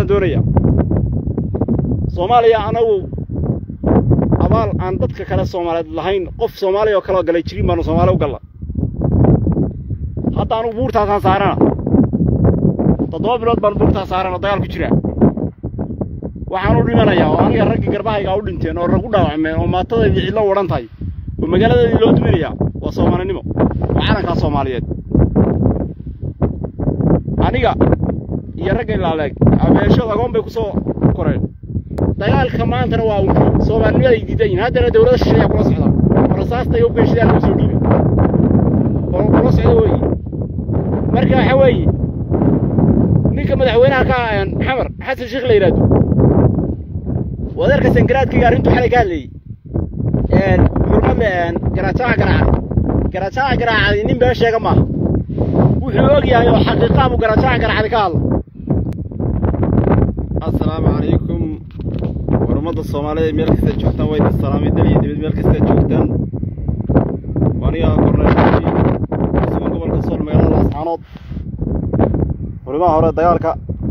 ganacsadaaan doonaya soomaaliya anagu abaal aan dadka kale soomaaliyeed lahayn qof soomaaliya oo kaleo galay jirin baanu soomaali u galla hadda anugu buurtaasaan saarana toddoba bilood baan buurtaas saaran oo dagaal ku jiraa waxaan u dhimanayaa oo aniga raggii garbahaygaa u dhinteen oo rag u dhaawacmeen oo maatadaydii cidlo wadhan tahay oo magaaladeedii loo duminayaa waa soomaalinimo waa calankaa soomaaliyeed aniga iyo ragga ilaaleeg abeeshad agoon bay ku soo koreen dagaalka maantana waa unkii soomaalinimaday diidan yihin haddana dawladda shisheeyaa kula socda oo rasaasta iyo beeshidaa lagu soo dhiibay oo kula socda weeye marka waxa weeye ninka madaxweynaha ka xamar xasan sheekh la yidhaahdo wadeerka sangaraadkayga arrintu xalay ka hadlayey xurmadle garaajaca garaacday garaajaca garaacday nin been sheega maaha wuxuu og yahay oo xaqiiqaa buu garaajaca garaacday ka hadla assalaamu calaykum war ummadda soomaalida meel kasta joogtaan waa idin salaamay dal iyo dibad meel kasta joogtaan aniga korneelkii sugan gobolka sool magaalada laascaanood furimaha hore dagaalka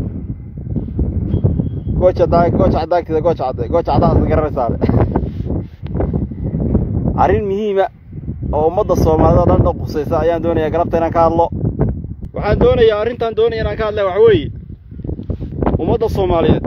gooja gooja cadaagtida gooja cadde gooja caddaas garanaysaale arrin muhiima oo ummadda soomaalida o dhan dhan qusaysa ayaan doonayaa galabta inaan ka hadlo waxaan doonayaa arrintaan doonaya inaan ka hadla waxa weeye ummadda soomaaliyeed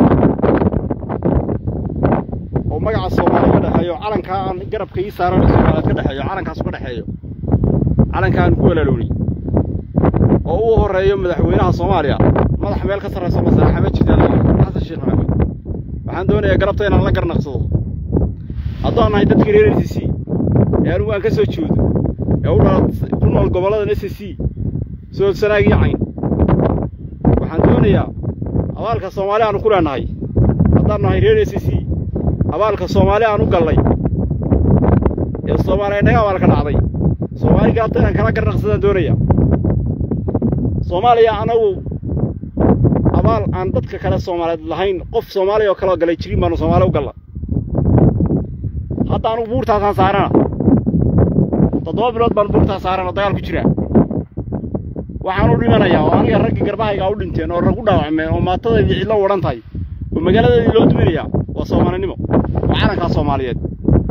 oo magaca soomaaliya ka dhexeeyo calankaa aan garabka ii saaran soomaaliyeed ka dhexeeyo calankaas ka dhexeeyo calankaan ku walaalownay oo uu horreeyo madaxweynaha soomaaliya madax meel ka sarrayso masalaxa ma jirta xasan sheekh maxamed waxaan doonayaa galabta inaan la garnaqsado haddaan nahay dadkii reer s c ee anugu aan ka soo jeedo ee u dhala ku nool gobolladan s c sood sanaagii cayn waxaan doonayaa abaalka soomaali aanu ku leenahay haddaan nahay reer s c abaalka soomaali aan u gallay ee soomaaliya naga abaalka dhacday soomaali galabta inaan kala garnaqsadaan doonaya soomaaliya anagu abaal aan dadka kale soomaaliyeed lahayn qof soomaaliya oo kaleo galay jirin baanu soomaali u galla hadda anugu buurtaasaan saarana toddoba bilood baan buurtaas saaran oo dagaal ku jiraa waxaan u dhimanayaa oo aniga raggii garbahaygaa u dhinteen oo rag u dhaawacmeen oo maatadaydii cidlo wadhan tahay oo magaaladeedii loo duminayaa waa soomaalinimo waa calankaa soomaaliyeed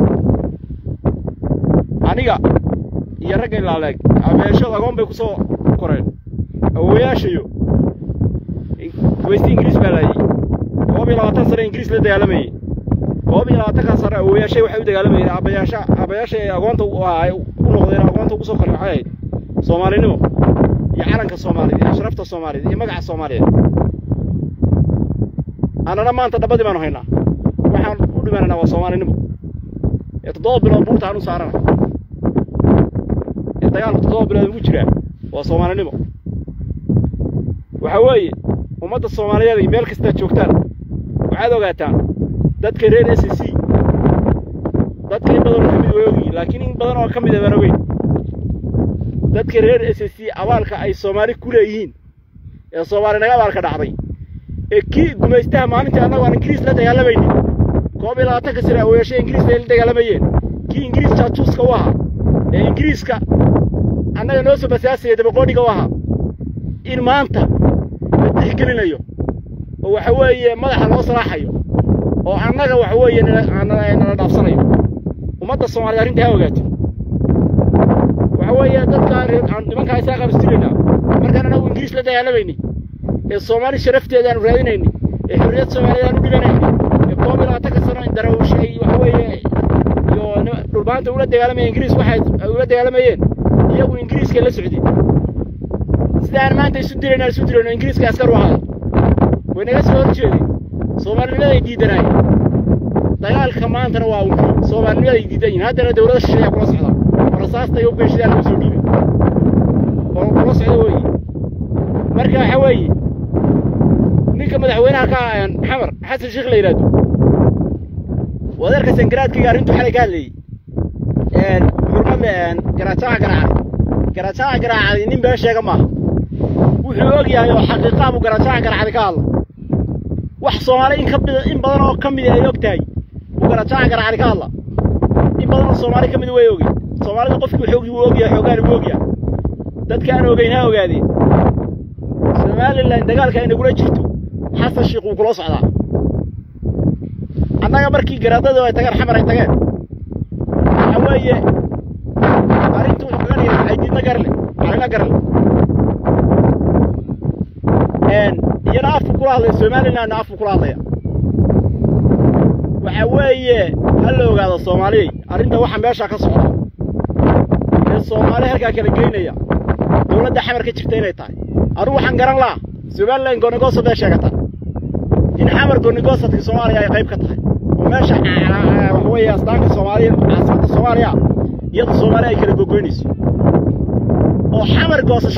aniga iyo ragga ilaaleeg abeeshad agoon bay ku soo koreen awowayaashayo weysti ingiriis baa laayey koob iyo labaatan sane ingiriis la dagaalamayey koob iyo labaatankaa sane awowayaashay waxay u dagaalamayeen aabbayaasha aabbayaashay ay agoonta u noqdeen agoonta ugu soo koreen waxay ahayd soomaalinimo iyo calanka soomaaliyeed iyo sharafta soomaaliyeed iyo magaca soomaaliyeed annana maanta dhabbadii baanu haynaa waxaan u dhimanaynaa waa soomaalinimo ee toddoba bilood buurta aan u saarana ee dagaalku toddoba bilood ugu jiraa waa soomaalinimo waxa weeye ummadda soomaaliyeed ay meel kastaa joogtaan waxaad ogaataan dadka reer s c dadka in badan oo ka mid way ogyihin laakiin in badan oo ka mida baan ogeyn dadka reer s c abaalka ay soomaali ku leeyihiin ee soomaali naga abaalka dhacday ee kii gumaystaha maalintii annagu aan ingiriis la dagaalamaynin koob iyo labaatanka sane awoyaashay ingiriis ay la dagaalamayeen kii ingiriis jaajuuska u ahaa ee ingiriiska annaga noo soo basaasaya dabaqoodhiga u ahaa in maanta la tixgelinayo oo waxa weeye madaxa loo salaaxayo oo annaga waxa weeye nala dhaafsanayo ummadda soomaaliyed arrinta ha ogaato waxa weeye dadka nimankaa isaa qabistiraynaa markaan anagu ingiriis la dagaalamayni ee soomaali sharafteeda aanu raadinayni ee xorriyad soomaaliyeed aanu dhiganayni ee koob iyo labaatanka sano darawush ay waxa weeye iyo dhulbaanta ula dagaalamaya ingiriis waxay ula dagaalamayeen iyagu ingiriiska la socdeen sida aan maanta isu dirayna isu dirayno ingiriiska askar u ahay way naga soo hor jeedeen soomaalinimaday diidanaayeen dagaalka maantana waa unkii soomaalinimaday diidan yihin haddana dawladda shisheeyaa kula socda oo rasaasta iyo beeshidaa lagu soo dhiibay oo kula socda weeye marka waxa weeye ninka madaxweynaha ka xamar xasan sheekh la yidhaahdo wadeerka sangaraadkayga arrintu xalay ka hadlayey xurmadle garaajaca garaacday garaajaca garaacday nin been sheega maaha wuxuu og yahay oo xaqiiqaa buu garaajaca garaacday ka hadla wax soomaali in ka mida in badan oo ka mida ay og tahay buu garaajaca garaacday ka hadla in badan oo soomaali ka mida way ogey soomaalida qofkii xoogii wuu ogyahay xoogaani wuu ogyahay dadka aan ogeyn ha ogaadeen somalilan dagaalka ay nagula jirto xasan sheikh wuu kula socdaa annaga markii garaadadu ay tageen xamar ay tageen waxa weeye arrintu wuxuu kaga dhigay aydiidna garle calina garle iyana afku kula hadlaya somalilandna afku kula hadlaya waxa weeye ha la ogaado soomaaliyey arrinta waxa meesha ka socda ee soomaali halkaa kala geynaya dowladda xamar ka jirta inay tahay anugu waxaan garan laha somaliland goonigoosad bay sheegataa in xamar goonigosadka soomaaliya ay qayb ka tahay oo meesha waxa weeye astaanka soomaaliya caasimada soomaaliya iyada soomaaliya ay kala gogoynayso oo xamar goosasho